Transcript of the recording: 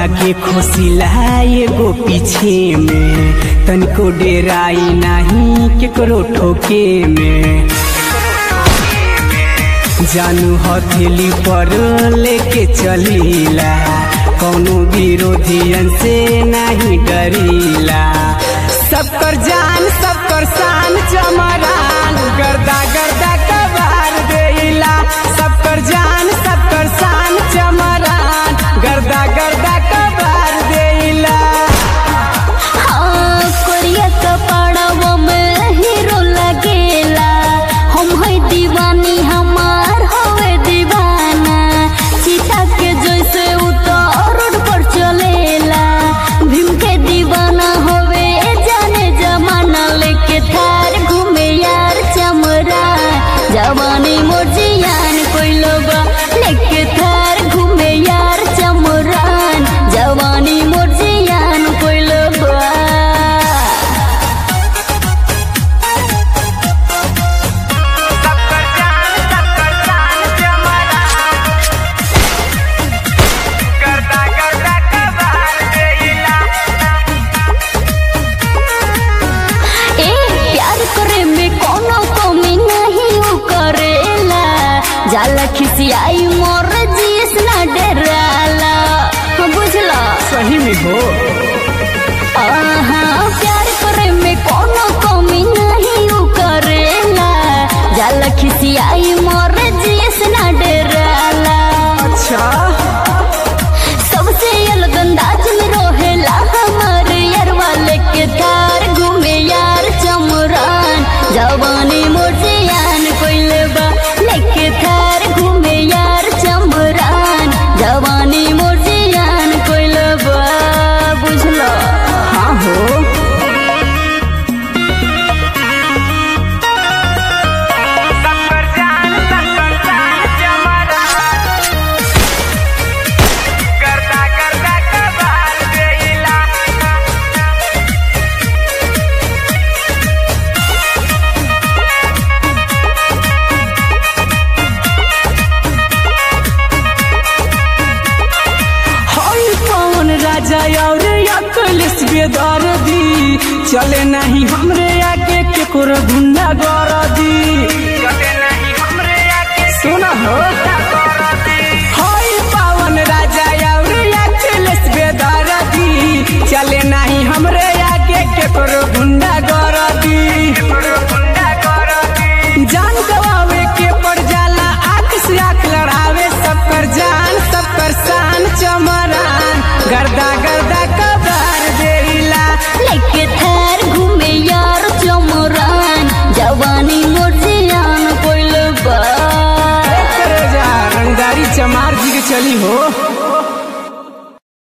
के खोसिला एगो पीछे में तनिको डेराई नहीं केकरो ठोके में जानू हथेली पर लेके चलीला कौनो विरोधियन से नहीं डरीला सबकर जान सबकर शान चमरान गर्दा गर्दा कबार देला सबकर जान सबकर शान चमरान गर्दा गर्दा कबार देला हाँ, कोरिया कपड़वा में हीरो लगेला हम है दीवानी हमार हवे दीवाना सीता के जैसे उतर रोड पर चलेला भीम के दीवाना होवे जाने जमाना लेके थार घूमे यार चमरा जवानी मोर जियान कोई लोग लेके थार घूमे यार चमरान जवानी मोर जियान कोई लोग ए प्यार करे में कोनो कमी नहीं उ करेला जाला खिसियाई मोर जीस ना डराला बुझला सही में हो आहा प्यार करे में कोनो कमी नहीं उ करेला जाला खिसियाई मोर जीस ना डराला अच्छा सबसे अलग अंदाज में रोहेला हमार यार वाले के थार घूमे यार चमरान जवानी मोटियान कोइले बा लेके थार घूमे यार चमरान जवानी मोटियान कोइले बा बुझलो हाँ हो हई कौन राजा और अकलिस बेदर दी चले नहीं हमरे आगे केकरो गुंडा गर